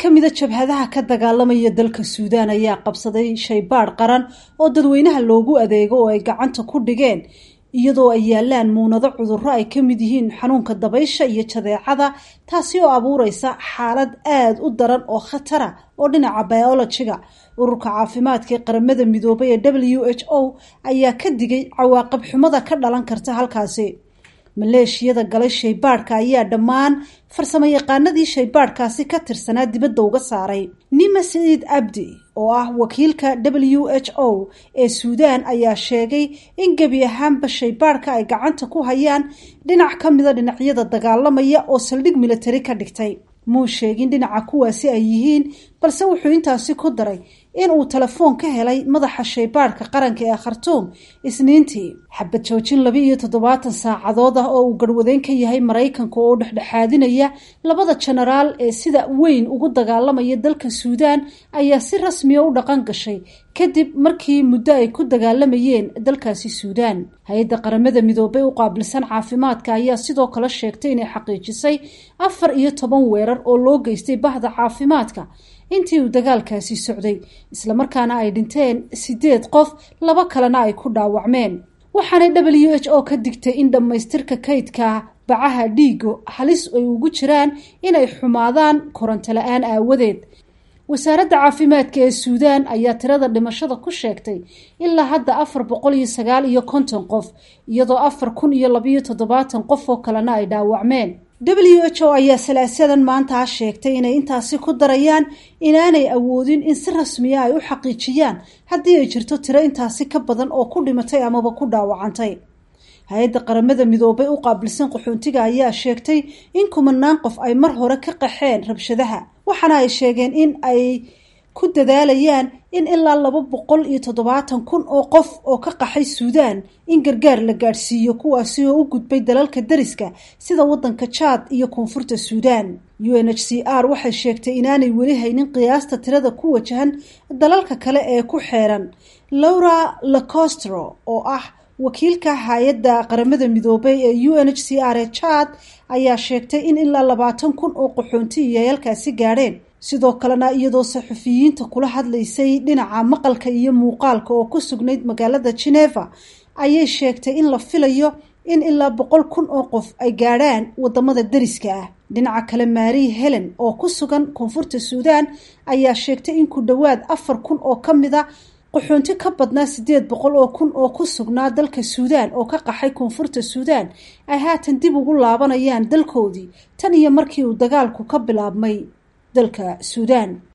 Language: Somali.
ka mida jabhadaha ka dagaalamaya dalka suudaan ayaa qabsaday shaybaadh qaran oo dadweynaha loogu adeego oo ay gacanta ku dhigeen iyadoo ay yaalaan muunado cudurro ay ka mid yihiin xanuunka dabaysha iyo jadeecada taasi oo abuureysa xaalad aada u daran oo khatara oo dhinaca biologiga ururka caafimaadka ee qaramada midoobay ee w h o ayaa ka digay cawaaqib xumada ka dhalan karta halkaasi maleeshiyada galay shaybaadhka ayaa dhammaan farsamo yaqaanadii shaybaadhkaasi ka tirsanaa dibadda uga saaray nima saciid abdi oo ah wakiilka w h o ee suudaan ayaa sheegay in gebi ahaanba shaybaadhka ay gacanta ku hayaan dhinac ka mida dhinacyada dagaalamaya oo saldhig militari ka dhigtay muu sheegin dhinaca kuwaasi ay yihiin balse wuxuu intaasi ku daray in uu telefoon ka helay madaxa shaybaadhka qaranka ee khartuum isniintii xabad joojin laba iyo toddobaatan saacadood ah oo uu garwadeyn ka yahay maraykanka oo dhexdhexaadinaya labada jenaraal ee sida weyn ugu dagaalamaya dalka suudaan ayaa si rasmiya u dhaqan gashay kadib markii muddo ay ku dagaalamayeen dalkaasi suudaan hay-adda qaramada midoobay u qaabilsan caafimaadka ayaa sidoo kale sheegtay inay xaqiijisay afar iyo toban weerar oo loo geystay bahda caafimaadka intii uu dagaalkaasi socday islamarkaana ay dhinteen sideed qof laba kalena ay ku dhaawacmeen waxaanay w h o ka digtay in dhammaystirka kaydka bacaha dhiigo halis ay ugu jiraan inay xumaadaan koronto la-aan aawadeed wasaaradda caafimaadka ee suudaan ayaa tirada dhimashada ku sheegtay ilaa hadda afar boqol iyo sagaal iyo konton qof iyadoo afar kun iyo labayo toddobaatan qof oo kalena ay dhaawacmeen w h o ayaa salaasadan maantaa sheegtay inay intaasi ku darayaan inaanay awoodin in si rasmiya ay u xaqiijiyaan haddii ay jirto tiro intaasi ka badan oo ku dhimatay amaba ku dhaawacantay hay-adda qaramada midoobay u qaabilsan qaxoontiga ayaa sheegtay in kumanaan qof ay mar hore ka qaxeen rabshadaha waxaana ay sheegeen in ay ku dadaalayaan in ilaa laba boqol iyo toddobaatan kun oo qof oo ka qaxay suudaan in gargaar la gaadhsiiyo kuwaasi oo u gudbay dalalka dariska sida waddanka jaad iyo koonfurta suudaan u n h c r waxay sheegtay inaanay weli haynin qiyaasta tirada ku wajahan dalalka kale ee ku xeeran laura lacostro oo ah wakiilka hay-adda qaramada midoobay ee u n h c r ee jaad ayaa sheegtay in ilaa labaatan kun oo qaxoonti iyo halkaasi gaadheen sidoo kalena iyadoo saxufiyiinta kula hadlaysay dhinaca maqalka iyo muuqaalka oo ku sugnayd magaalada geneva ayay sheegtay in la filayo in ilaa boqol kun oo qof ay gaadhaan wadamada dariska ah dhinaca kale maari helen oo ku sugan koonfurta suudaan ayaa sheegtay in ku dhowaad afar kun oo ka mid a qaxoonti ka badnaa sideed boqol oo kun oo ku sugnaa dalka suudaan oo ka qaxay koonfurta suudaan ay haatan dib ugu laabanayaan dalkoodii tan iyo markii uu dagaalku ka bilaabmay dalka suudaan